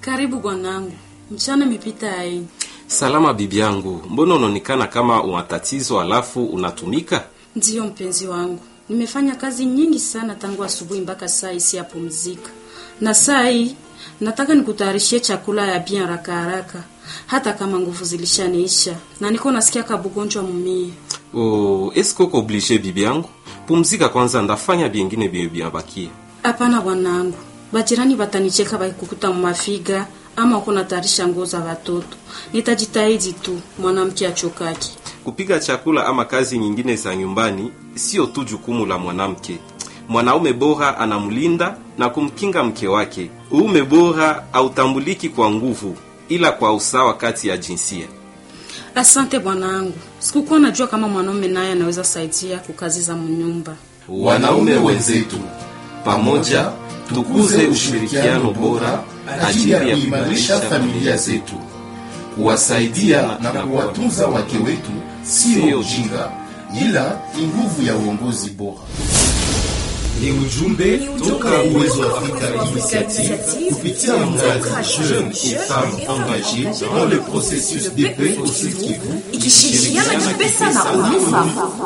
Karibu bwanangu, mchana imepita ai. Salama bibi yangu, mbona unaonekana kama una tatizo alafu unatumika? Ndiyo mpenzi wangu, nimefanya kazi nyingi sana tangu asubuhi mpaka saa hii siyapumzika, na saa hii nataka nikutayarishie chakula ya bien haraka haraka, hata kama nguvu zilishaniisha na niko nasikia kabugonjwa mumie. Oh, eske uko oblige bibi yangu? Pumzika kwanza, ndafanya byengine bye byabakia. Hapana bwanangu, bajirani batanicheka bakikukuta mumafiga ama uko natayarisha nguo za watoto. Nitajitahidi tu, mwanamke achokaki. Kupiga chakula ama kazi nyingine za nyumbani sio tu jukumu la mwanamke. Mwanaume bora anamlinda na kumkinga mke wake. Uume bora hautambuliki kwa nguvu, ila kwa usawa kati ya jinsia. Asante bwanangu, sikukuwa najua kama mwanaume naye anaweza saidia kukazi za mnyumba. Wanaume wenzetu, pamoja tukuze ushirikiano bora ajili ya kuimarisha familia zetu. Kuwasaidia na kuwatunza wake wetu sio ujinga, ila ni nguvu ya uongozi bora. Ni ujumbe toka Uwezo wa Afrika Initiative kupitia mradi Jeunes et Femmes Engagées dans le processus de paix au Sud Kivu ikishirikiana kipesa na UNICEF.